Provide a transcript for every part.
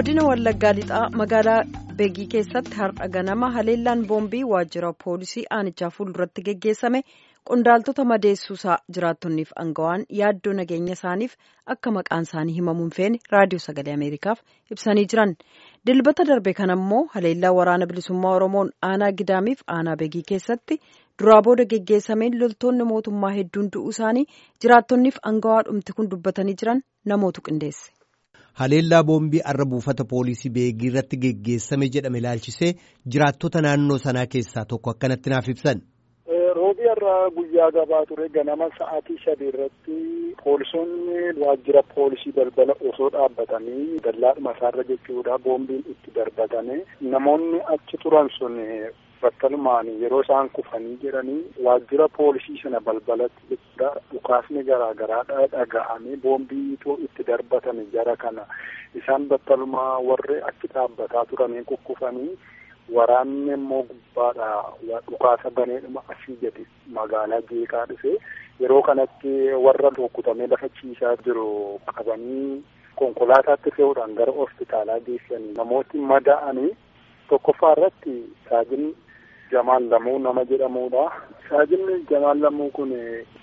godina wallaggaa lixaa magaalaa beegii keessatti har'a ganama haleellaan boombii waajjira poolisii aanichaa fuulduratti geggeessame qondaaltota madeessuusaa jiraattonniif angawaan yaaddoo nageenya isaaniif akka maqaan isaanii himamuun feene raadiyoo sagalee ameerikaaf ibsanii jiran dilbata darbe kanammoo haleellaa waraana bilisummaa oromoon aanaa gidaamiif aanaa beegii keessatti duraa booda geggeessameen loltoonni mootummaa hedduun du'uu isaanii jiraattonniif angawaa dhumti kun dubbatanii jiran namootu qindeesse. haleellaa boombii arra buufata poolisii beegii irratti geggeessame jedhame ilaalchisee jiraattota naannoo sanaa keessaa tokko akkanatti naaf ibsan. roobii irraa guyyaa gabaa ture ganama sa'aatii sadii irratti poolisoonni waajjira poolisii balbala osoo dhaabbatanii dallaadhuma isaarra jechuudha boombiin itti darbatame namoonni achi turan sun battalumaan yeroo isaan kufanii jedhanii waajjira poolisii sana balbalatti jechuudha dhukaasni garaa garaa dhaga'amee boombiitu itti darbatame jara kana isaan battalumaa warri achi dhaabbataa turanii kukkufanii. Waraanni immoo gubbaadha dhukaasa baneedhuma asii gadi magaalaa jeeqaa dhufe yeroo kanatti warra rukutamee lafa ciisaa jiru qabanii konkolaataatti fe'uudhaan gara hospitaalaa geessanii namooti madaa'anii tokkoffaa irratti saajin Jamaal Lamuu nama jedhamudha. Saajin Jamaal Lamuu kun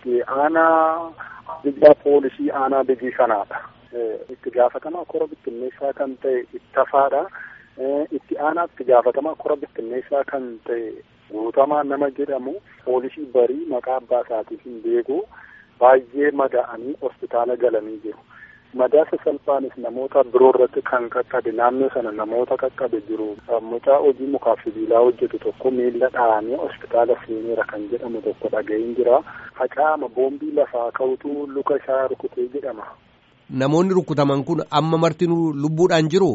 aanaa biyya poolisii aanaa biyyi kanaadha. Itti gaafatamaa kora bittinneessaa kan ta'e ittafaadha. itti aanaa itti gaafatamaa kora bittinneessaa kan ta'e guutamaa nama jedhamu poolisii barii maqaa abbaa isaatiin hin beeku baay'ee madaa'anii hospitaala galanii jiru. Madaa sasalphaanis namoota biroo irratti kan qaqqabe naannoo sana namoota qaqqabe jiru. Mucaa hojii mukaaf sibiilaa hojjetu tokko miila dhahamee hospitaala seeneera kan jedhamu tokko dhaga'een jira. Facaama boombii lafaa ka'utu luka isaa rukutee jedhama. Namoonni rukutaman kun amma martinuu lubbuudhaan jiru.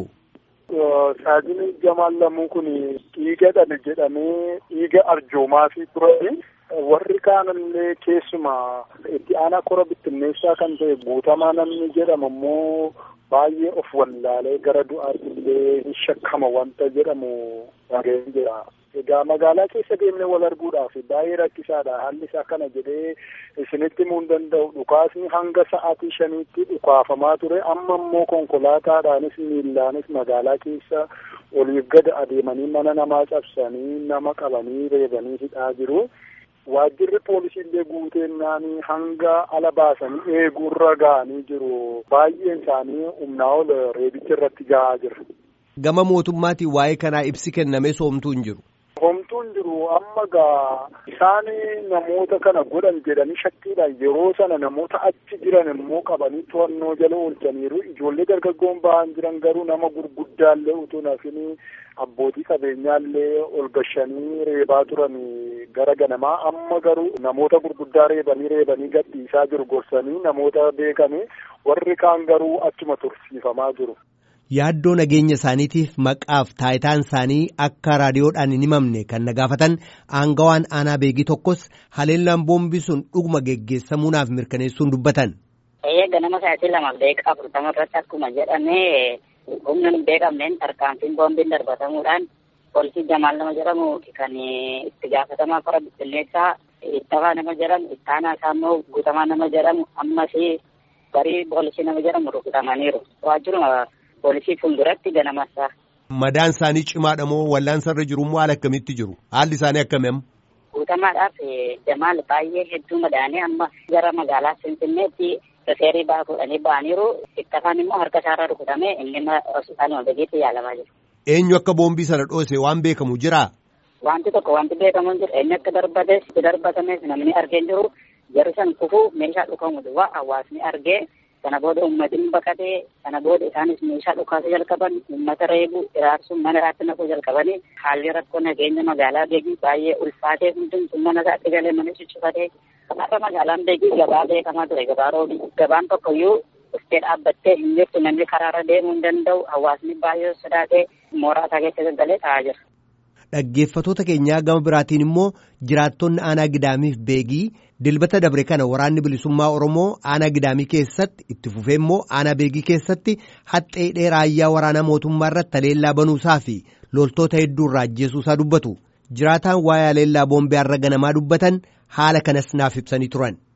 Saajini Jamaal Lamuu kun dhiiga dhale jedhamee dhiiga arjoomaa fi turani warri kaanillee keessuma itti aanaa kora bittinneessaa kan ta'e guutamaa namni jedhamu immoo baay'ee of wallaalee gara du'aatti illee hin shakkama wanta jedhamu dhaga'een jira. Egaa magaalaa keessa deemnee wal arguudhaaf baay'ee rakkisaadha. Haalli isaa kana jedhee isinitti himuu hin danda'u. Dhukaasni hanga sa'aatii shaniitti dhukaafamaa ture. Amma immoo konkolaataadhaanis miillaanis magaalaa keessa oliif gad adeemanii mana namaa cabsanii nama qabanii reebanii hidhaa jiru. Waajjirri poolisii illee guuteennaan hanga ala baasanii eeguurra ga'anii jiru. Baay'een isaanii humnaa ol reebicha irratti ga'aa jira. Gama mootummaatiin waa'ee kanaa ibsi kennamee soomtuu hin jiru. Homtuun jiru amma gaa isaan namoota kana godhan jedhanii shakkiidhaan yeroo sana namoota achi jiran immoo qabanii to'annoo jala oolchaniiru ijoollee dargaggoon ba'an jiran garuu nama gurguddaallee utuu nafin abbootii qabeenyaallee ol gashanii reebaa turan gara ganamaa amma garuu namoota gurguddaa reebanii reebanii gadhiisaa jiru gorsanii namoota beekame warri kaan garuu achuma tursiifamaa jiru. Yaaddoo nageenya isaaniitiif maqaaf taayitaan isaanii akka raadiyoodhaan hin himamne kan na gaafatan aangawaan aanaa beegii tokkos haleellaan boombii sun dhuguma geggeessamuunaaf mirkaneessuun dubbatan. Eeyyee ganama sa'aatii lamaaf daqiiqaa afurtama irratti akkuma jedhamee humna hin beekamneen tarkaanfiin boombiin darbatamuudhaan poolisii Jamaal nama jedhamu kan itti gaafatamaa kora bittinneessaa ittafaa nama jedhamu ittaanaa isaa immoo guutamaa nama jedhamu ammas barii poolisii nama jedhamu rukutamaniiru. Waajjiruma poolisii fuulduratti ganamassa. Madaan isaanii cimaadha moo wallaansa irra jiru moo haala akkamitti jiru? Haalli isaanii akkamiin? Guutamaadhaaf Jamaal baay'ee hedduu madaanii amma gara magaalaa Finfinneetti rifeerii ba'aa fuudhanii ba'aniiru. Ittafaan immoo harka isaarra rukutamee inni hospitaaluma beekiitti yaalamaa jiru. Eenyu akka boombii sana dhoose waan beekamu jiraa? Wanti tokko wanti beekamu hin jiru. Inni akka darbates itti darbatames namni argee hin jiru. Jarri san kufuu meeshaa dhukamu duwwaa hawaasni argee kana booda uummatiin baqatee kana booda isaanis meeshaa dhukaasuu jalqaban uummata reebuu iraarsuun mana irratti naquu jalqabanii haalli rakkoo nageenya magaalaa beekii baay'ee ulfaatee hundumtuu mana isaatti galee mana cuccufatee kanaafuu magaalaan beekii gabaa beekamaa ture gabaa roobii gabaan tokkoyyuu dhuftee dhaabbattee hin jirtu namni karaarra deemuu hin danda'u hawaasni baay'ee sodaatee mooraa isaa keessa gaggalee taa'aa jira. Dhaggeeffatoota keenyaa gama biraatiin immoo jiraattonni aanaa gidaamiif beegii dilbata dabre kana waraanni bilisummaa Oromoo aanaa gidaamii keessatti itti fufee immoo aanaa beegii keessatti haxxee dheeraayyaa waraanaa mootummaa irratti haleellaa banuusaa fi loltoota hedduu irraa ajjeesuusaa dubbatu. Jiraataan waa'ee haleellaa boombii har'a ganamaa dubbatan haala kanas naaf ibsanii turan.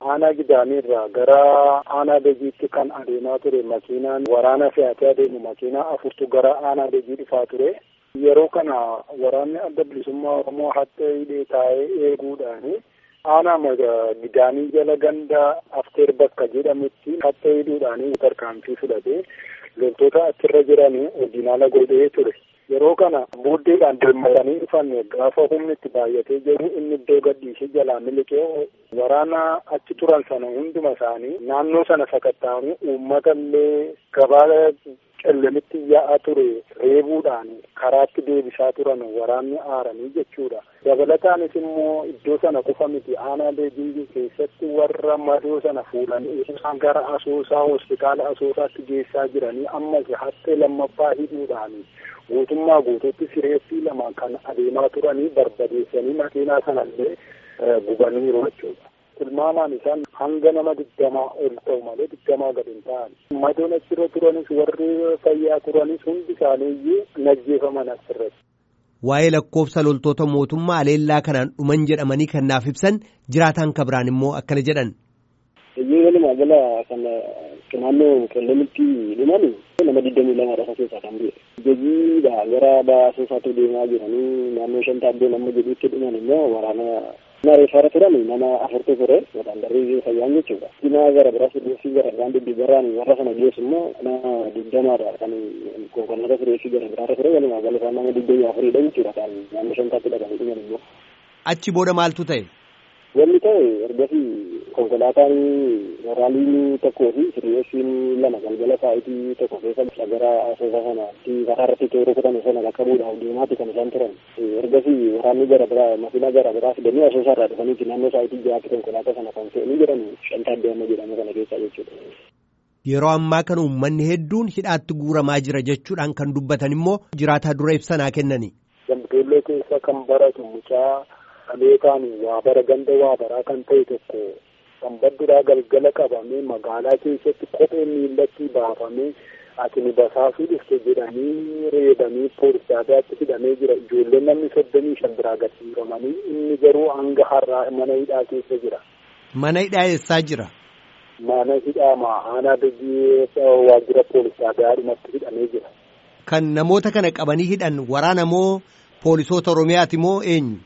aanaa gidaamiirraa gara aanaa beejiitti kan adeemaa ture makiinaan waraana fe'atee adeemu makiinaa afurtu gara aanaa beejii dhufaa ture. Yeroo kana waraanni adda bilisummaa Oromoo hattee hidhee taa'ee eeguudhaani aanaa gidaamii jala ganda afteer bakka jedhamutti hattee hidhuudhaani tarkaanfii fudhatee loltoota achirra jiran hojiinaala godhee ture. Yeroo kana booddeedhaan deemmatanii dhufan gaafa humni itti baay'atee jiru inni iddoo gadhiisee jalaa miliqee waraana achi turan sana hunduma isaanii naannoo sana sakatta'anii uummata illee gabaa qellemitti yaa'aa ture reebuudhaan karaatti deebisaa turan waraanni aaranii jechuudha. Dabalataanis immoo iddoo sana qofa miti aanaa beejii keessatti warra madoo sana fuudhanii isaan gara asoosaa hospitaala asoosaatti geessaa jiranii ammas hattee lammaffaa hidhuudhaani. guutummaa guutuutti sireetti lama kan adeemaa turanii barbadeessanii makiinaa sanallee gubaniiru jechuudha. Tilmaamaan isaan hanga nama digdamaa ol ta'u malee digdamaa gad hin ta'an. Madoon achirra turanis warri fayyaa turanis hundi isaaniiyyuu najjeefaman asirratti. Waa'ee lakkoofsa loltoota mootummaa aleellaa kanaan dhuman jedhamanii kan naaf ibsan jiraataan kabiraan immoo akkana jedhan. Iyyuu walumaa gala kan naannoo qellemitti dhuman nama digdamii lamadha isa keessaa kan bu'e. Hojiidha gara baasoosaatti deemaa jiranii naannoo shan taaddee nama jedhutti dhuman immoo waraana reeffaara turan nama afurtu ture wadaan darbii fayyaan jechuudha. Dhimma gara biraa fideessii gara biraan duddubarraan warra sana geessu immoo nama digdamaadha kan konkolaataa fideessii gara biraarra ture walumaa gala isaan nama digdamii afuridha jechuudha kan naannoo shan taatti dhaqanii dhuman immoo. Achi booda maaltu ta'e? Wanni ta'e ergasii konkolaataan waraaliin tokkoo fi siriyeessiin lama galgala sa'aatii tokko keessa gara asoosaa sanaatti karaa irratti tooroo kutame sana qaqqabuudhaaf deemaati kan isaan turan. Ergasii waraanni gara biraa makiinaa gara biraa fidanii asoosaa irraa dhufaniiti naannoo sa'aatii ja'aatti konkolaataa sana kan fe'anii jiran shantaa adda jedhamu kana keessa jechuudha. Yeroo ammaa kana uummanni hedduun hidhaatti guuramaa jira jechuudhaan kan dubbatan immoo jiraataa dura ibsanaa kennani. Gamtoollee keessa kan baratu mucaa dhaleetaan waa bara ganda waa baraa kan ta'e tokko kan badduraa galgala qabamee magaalaa keessatti kophee miillatti baafamee ati ni basaasuu dhufte jedhanii reebanii poolisaadaatti hidhamee jira ijoolleen namni soddomii shan biraa gadhiifamanii inni garuu hanga har'aa mana hidhaa keessa jira. Mana hidhaa eessaa jira? Mana hidhaa aanaa biyyi waajjira poolisaadhaa dhumatti hidhamee jira. Kan namoota kana qabanii hidhan waraana moo poolisoota Oromiyaati moo eenyu?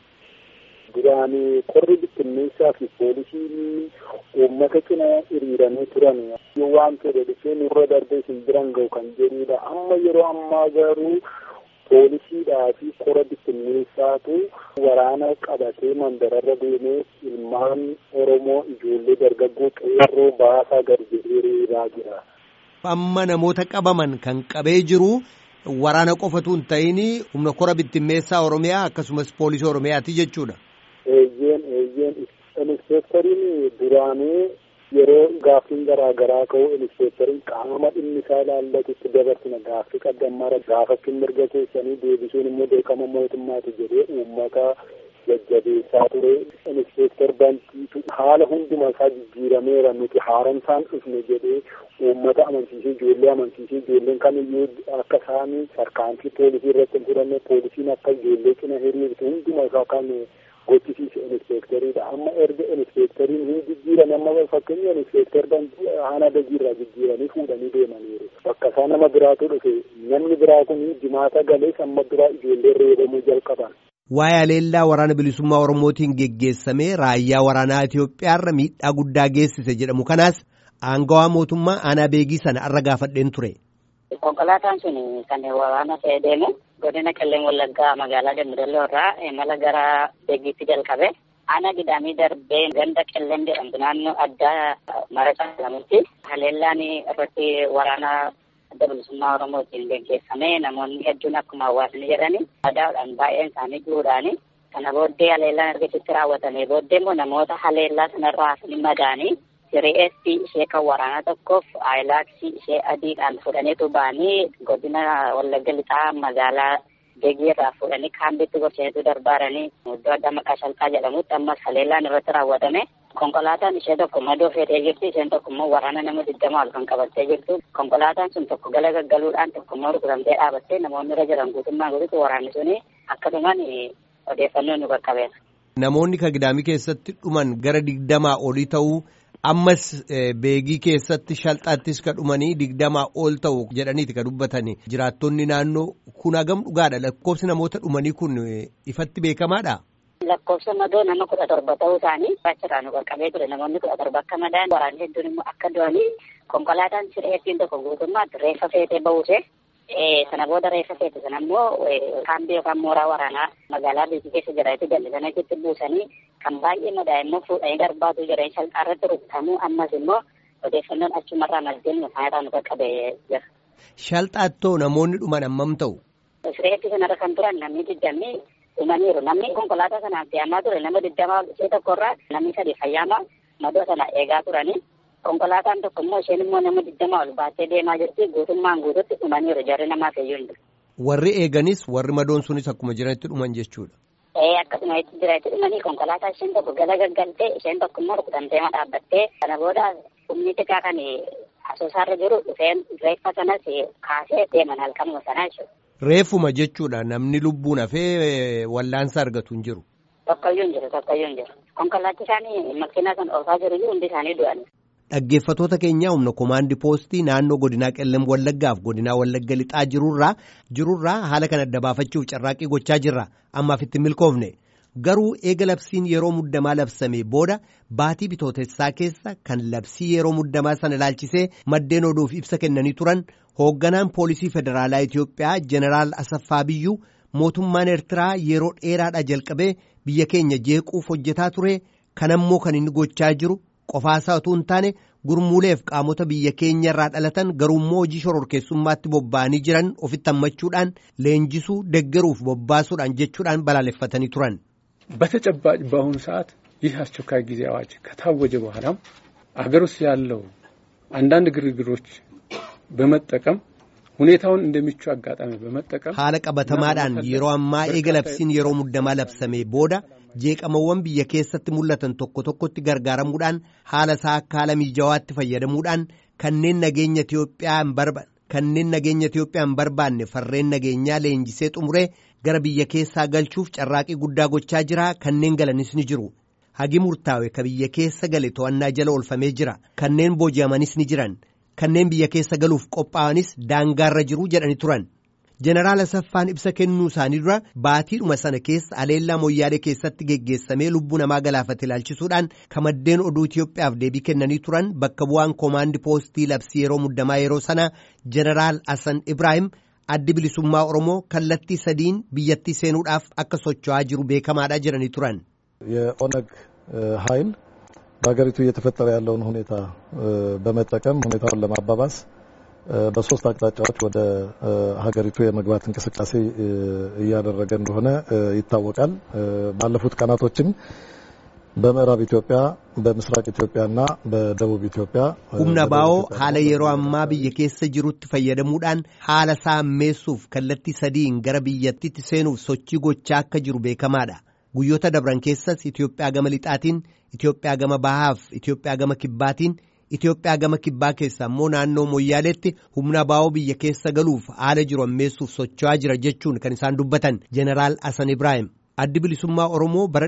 Duraan qorri bittinneessaa fi poolisiin uummata cina hiriiranii turan yoo waan fedhe dhufee nurra darbee isin biran ga'u kan jedhudha. Amma yeroo ammaa garuu poolisiidhaa fi qora bittinneessaatu waraana qabatee mandararra deemee ilmaan Oromoo ijoollee dargaggoo qeerroo baasaa gad jedhee reebaa jira. Amma namoota qabaman kan qabee jiru waraana qofatu hin ta'in humna qora bittinneessaa Oromiyaa akkasumas poolisii Oromiyaati jechuudha. Eeyyeen eeyyeen inspektoriin duraanii yeroo gaaffiin garaa garaa ka'u inspektoriin qaama dhimmi isaa ilaallatutti dabarsina gaaffii qaddammaara gaafachuun mirga keessanii deebisuun immoo beekama mootummaati jedhee uummata jajjabeessaa ture. Inspektor bantiitu haala hunduma isaa jijjiirameera nuti haaromsaan dhufne jedhee uummata amansiisee ijoollee amansiisee ijoolleen kamiyyuu akka isaan tarkaanfii poolisii irratti hin fudhanne poolisiin akka ijoollee cina hiriirtu hunduma isaa kan gochisiise inspektoriidha. Amma erga inspektoriin hin jijjiiran amma fakkeenya inspektor haana dajiirraa jijjiiranii fuudhanii deemaniiru. Bakka isaa nama biraatu dhufe namni biraa kun jimaata galees amma biraa ijoollee reebamuu jalqaban. Waa'ee aleellaa waraana bilisummaa Oromootiin geggeessamee raayyaa waraanaa Itoophiyaarra miidhaa guddaa geessise jedhamu kanaas aangawaa mootummaa aanaa beegii sana arra gaafadheen ture. Konkolaataan sun kan waraana fe'ee deemu godina Qellem Wallaggaa magaalaa Dambidolloo irraa imala gara beegiitti jalqabe. Aanaa gidaamii darbee ganda Qellem jedhamtu naannoo addaa marasaa jedhamutti haleellaan irratti waraana adda bilisummaa Oromootiin geggeeffame namoonni hedduun akkuma hawaasni jedhani madaa'uudhaan baay'een isaanii jiruudhaani kana booddee haleellaan ergasitti raawwatamee booddee immoo namoota haleellaa sanarraa hafanii madaanii siri'eessi ishee kan waraanaa tokkoof aayilaaksii ishee adiidhaan fudhaniitu ba'anii godina wallagga lixaa magaalaa beegiirraa fuudhanii kaambitti gorsaniitu darbaaranii iddoo addaa maqaa shalqaa jedhamutti ammas haleellaan irratti raawwatame konkolaataan ishee tokko madoo feetee jirti isheen tokko immoo waraana nama digdama ol kan qabattee jirtu konkolaataan sun tokko gala gaggaluudhaan tokko immoo rukutamtee dhaabattee namoonni irra jiran guutummaa guutuutti waraanni suni akkasumaan odeeffannoo nu qaqqabeera. Namoonni kan gidaamii keessatti dhuman gara digdamaa olii ta'uu Ammas beegii keessatti shalxaattis ka dhumanii digdamaa ol ta'u jedhaniiti ka dubbatanii jiraattonni naannoo kun hagam dhugaadha lakkoofsi namoota dhumanii kun ifatti beekamaadha. Lakkoofsa madoo nama kudha torba ta'uu isaanii achirraa nu qaqqabee ture namoonni kudha torba akka madaan waraanni hedduun immoo akka du'anii konkolaataan sireettiin tokko guutummaatti reeffa feetee ba'uuse sana booda reeffa feete sana immoo kaambii yookaan mooraa waraanaa magaalaa beekii keessa jiraate jallisanii achitti buusanii kan baay'ee madaa'e immoo fuudhanii darbaatu jedhanii salphaarratti rukutamuu ammas immoo odeeffannoon achumarraa maddeen nufaayirraa nu qaqqabee jira. Shalxaattoo namoonni dhuman hammam ta'u? Sireetti sanarra kan turan namni digdamii dhumaniiru namni konkolaataa sanaan fe'amaa ture nama digdamaa ishee tokkorraa namni sadi fayyaama madoo sana eegaa turanii konkolaataan tokko immoo isheen immoo nama digdamaa ol baattee deemaa jirti guutummaan guututti dhumaniiru jarri namaa feeyyuu hin Warri eeganis warri madoon sunis akkuma jiranitti dhuman jechuudha. Ee akkasuma itti jira itti dhumanii konkolaataa isheen tokko gala gaggaltee isheen tokko immoo rukutamtee dhaabbattee kana booda humni xiqqaa kan asoosaarra jiru dhufeen reeffa sanas kaasee deeman halkanuma sanaa jechuudha. Reeffuma jechuudha namni lubbuun hafee wallaansa argatu hin jiru. Tokkoyyuu hin jiru tokkoyyuu hin jiru. Konkolaachisaan makiinaa kan oofaa jiru hundi isaanii du'an. Dhaggeeffatoota keenyaa humna komaandii poostii naannoo godinaa qellem wallaggaaf godinaa wallagga lixaa jirurraa jirurraa haala kana adda baafachuuf carraaqqii gochaa jirra ammaaf itti milkoofne garuu eega labsiin yeroo muddamaa labsame booda baatii bitootessaa keessa kan labsii yeroo muddamaa sana ilaalchisee maddeen oduuf ibsa kennanii turan hoogganaan poolisii federaalaa Itoophiyaa jeneraal Asaffaa Biyyuu mootummaan Eertiraa yeroo dheeraadhaa jalqabee biyya keenya jeequuf hojjetaa ture kanammoo kan inni gochaa jiru. qofaasaa utuu hin taane gurmuuleef qaamota biyya keenya irraa dhalatan garuummoo hojii shororkeessummaatti bobba'anii jiran ofitti hammachuudhaan leenjisuu deggeruuf bobbaasuudhaan jechuudhaan balaaleffatanii turan. በተጨባጭ በአሁኑ ሰዓት ይህ አስቸኳይ ጊዜ አዋጅ ከታወጀ በኋላም አገር ውስጥ ያለው አንዳንድ ግርግሮች በመጠቀም ሁኔታውን እንደሚቹ አጋጣሚ በመጠቀም haala qabatamaadhaan yeroo ammaa eega labsiin yeroo muddamaa labsame booda jeeqamawwan biyya keessatti mul'atan tokko tokkotti gargaaramuudhaan haala isaa akka haala miijawaatti fayyadamuudhaan kanneen nageenya Itoophiyaa hin barbaanne kanneen nageenya Itoophiyaa hin barbaanne farreen nageenyaa leenjisee xumuree gara biyya keessaa galchuuf carraaqii guddaa gochaa jira kanneen galanis ni jiru. Hagi murtaawe ka biyya keessa gale to'annaa jala oolfamee jira kanneen booji'amanis ni jiran kanneen biyya keessa galuuf qophaa'anis daangaarra jiru jedhani turan. Jeneraal Asaffaan ibsa kennuu isaanii dura baatiidhuma sana keessa aleellaa moyyaalee keessatti geggeessamee lubbuu namaa galaafate ilaalchisuudhaan kamaddeen oduu Itoophiyaaf deebii kennanii turan bakka bu'aan koomaandi poostii labsii yeroo muddamaa yeroo sana Jeneraal Hassan Ibrahim addi bilisummaa Oromoo kallattii sadiin biyyattii seenuudhaaf akka socho'aa jiru beekamaadha jedhanii turan. የኦነግ ኃይል በሀገሪቱ እየተፈጠረ ያለውን ሁኔታ በመጠቀም ሁኔታውን ለማባባስ በሶስት አቅጣጫዎች ወደ ሀገሪቱ የመግባት እንቅስቃሴ እያደረገ እንደሆነ ይታወቃል። ባለፉት ቀናቶችም በምዕራብ ኢትዮጵያ፣ በምስራቅ ኢትዮጵያና በደቡብ ኢትዮጵያ humna baa'oo haala yeroo ammaa biyya keessa jirutti fayyadamuudhaan haala saammeessuuf kallattii sadiin gara biyyattiitti seenuuf sochii gochaa akka jiru beekamaadha. Guyyoota dabran keessas Itoophiyaa gama lixaatiin, Itoophiyaa gama bahaaf, Itoophiyaa gama kibbaatiin Itoophiyaa gama kibbaa keessa immoo naannoo Moyyaaleetti humna baa'oo biyya keessa galuuf haala jiru ammeessuuf socho'aa jira jechuun kan isaan dubbatan Jeneraal Hassan Ibrahim. Addi bilisummaa Oromoo bara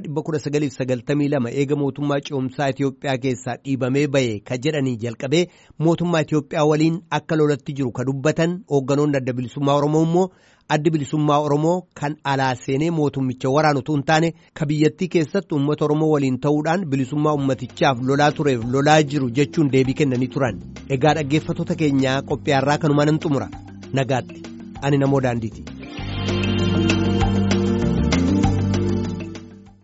1992 eega mootummaa ce'umsaa Itoophiyaa keessaa dhiibamee bahe ka jedhanii jalqabee mootummaa Itoophiyaa waliin akka lolatti jiru ka dubbatan hoogganoonni adda bilisummaa Oromoo immoo addi bilisummaa Oromoo kan alaa seenee mootummicha waraanu utuu hin taane ka biyyattii keessatti uummata Oromoo waliin ta'uudhaan bilisummaa ummatichaaf lolaa tureef lolaa jiru jechuun deebii kennanii turan. Egaa dhaggeeffattoota keenyaa qophiyaarraa kanumaan nan xumura. Nagaatti. Ani namoo daandiiti.